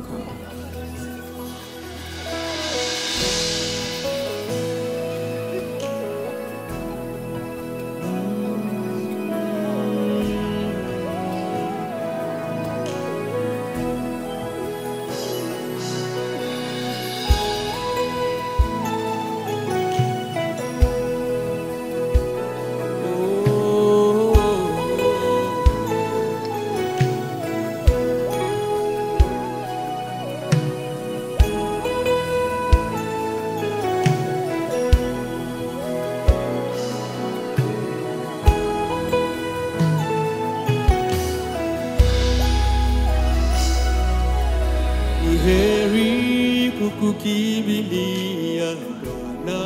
Ni heri kukukimbilia Bwana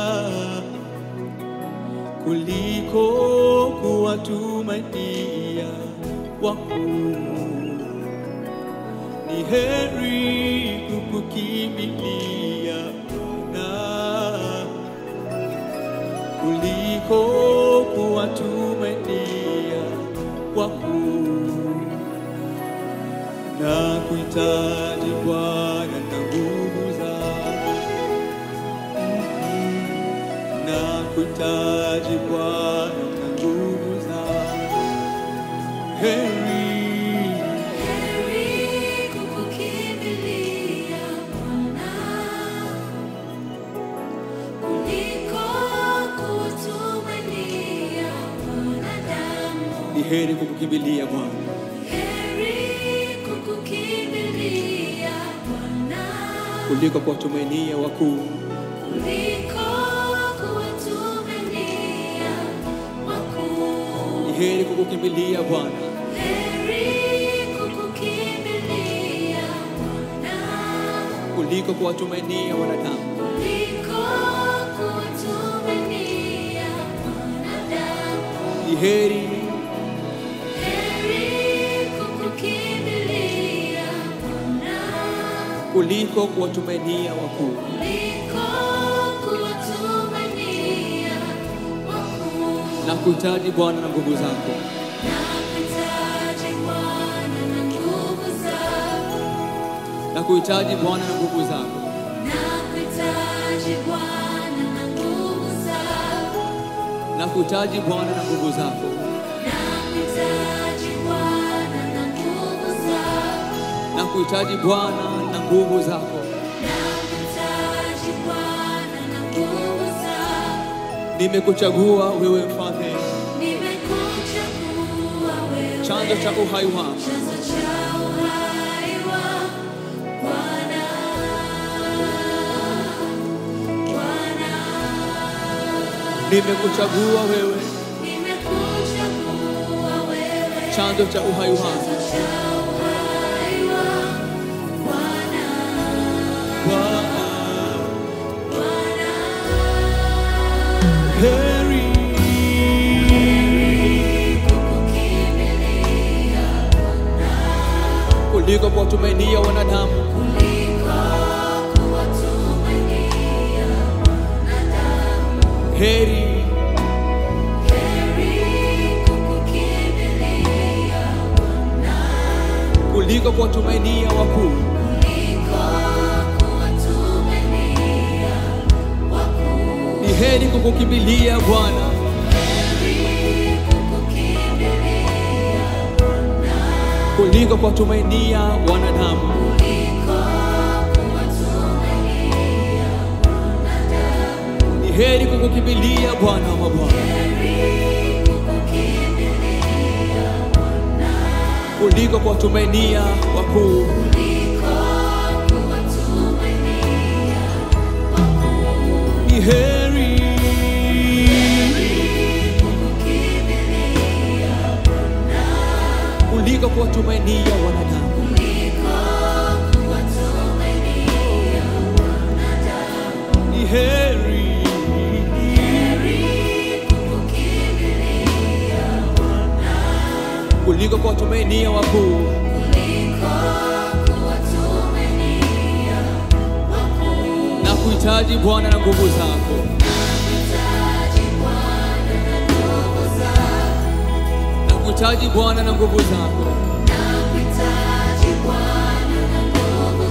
kuliko kuwatumainia wakuu. Ni heri kukukimbilia Bwana kuliko kuwatumainia wakuu na kuhitaji Bwana na nguvu zako, na kuhitaji Bwana na nguvu zako. Heri Heri kukukimbilia Bwana kuliko kutumainia wanadamu. ni heri kukukimbilia Bwana Heri kukukimbilia Bwana kuliko kuwatumainia wakuu. kuliko kuwatumainia wakuu. Ni heri kukukimbilia Bwana Heri kukukimbilia Bwana kuliko kuwatumainia wanadamu. kuliko kuwatumainia wanadamu. Ni heri Heri kukukimbilia Bwana kuliko kuwatumainia wakuu. kuliko kuwatumainia wakuu. Na kuhitaji Bwana na nguvu zako. Nakuhitaji Bwana na nguvu zako. Na kuhitaji Bwana na nguvu zako. Nakuhitaji Bwana na nguvu zako. Na kuhitaji Bwana na nguvu zako. Nakuhitaji Bwana na nguvu zako. Na kuhitaji Bwana na nguvu zako. Nakuhitaji Bwana na nguvu zako. Nimekuchagua wewe mfalme, Nimekuchagua wewe. chanzo cha uhai wangu. Chanzo cha uhai wangu. Bwana. Bwana. Nimekuchagua wewe, Nimekuchagua wewe. chanzo cha uhai wangu. Chanzo cha uhai wangu. Bwana. Bwana, Bwana. heri Kukukimbilia kuliko kuwatumainia wanadamu. kuliko kuwatumainia wanadamu. Heri Heri kukukimbilia kuliko kuwatumainia wakuu. kuliko kuwatumainia wakuu. Ni heri kukukimbilia Bwana Heri kukukimbilia kuliko kuwatumainia wanadamu. kuliko kuwatumainia wanadamu. Ni heri kukukimbilia Bwana wa mabwana Heri kukukimbilia kuliko kuwatumainia wakuu. kuliko kuwatumainia wakuu. Ni heri Kukukimbilia kuliko kuwatumainia wanadamu. kuliko kuwatumainia wanadamu. Ni heri Heri kukukimbilia kuliko kuwatumainia wakuu. kuliko kuwatumainia wakuu. Na kuhitaji Bwana na nguvu zako. Nakuhitaji Bwana na nguvu zako. Na kuhitaji Bwana na nguvu zako. Nakuhitaji Bwana na nguvu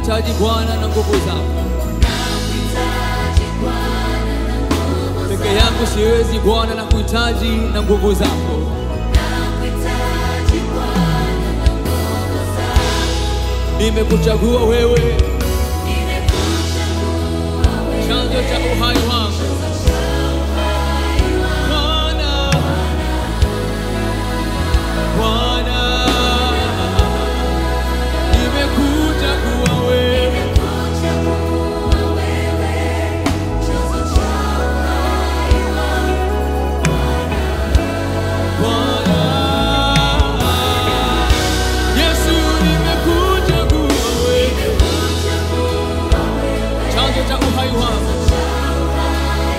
Nakuhitaji Bwana na nguvu zako. Nakuhitaji Bwana na nguvu Peke yangu siwezi Bwana, nakuhitaji na nguvu zako. Nakuhitaji Bwana na nguvu zako. Nimekuchagua wewe, Nimekuchagua wewe, chanzo cha uhai wangu. chanzo cha uhai wangu. Bwana, Bwana, nimekuchagua wewe, Nimekuchagua wewe, chanzo cha uhai wangu. Bwana. Yesu, nimekuchagua wewe, Nimekuchagua wewe, chanzo cha uhai wangu. cha uhai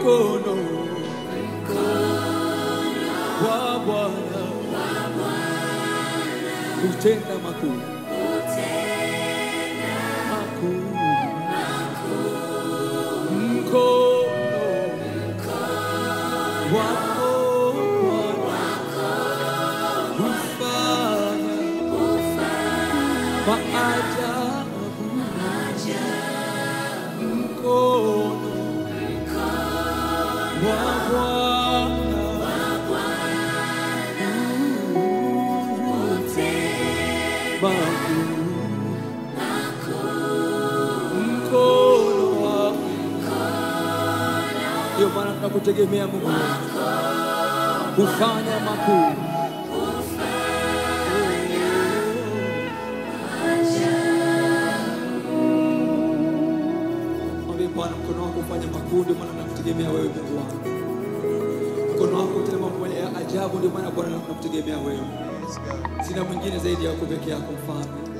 mkono wa Bwana kutenda makuu makuu mkono wako Bwana hufanya maajabu mkono wa Bwana makuu mkono wako ndio maana tunakutegemea Mungu wetu. kufanya makuu Mwambie Bwana, mkono wako ufanye makuu, ndio maana nakutegemea wewe Mungu wangu. Mkono wako utende mambo ya ajabu, ndio maana Bwana nakutegemea wewe. Sina mwingine zaidi yako peke yako, mfalme.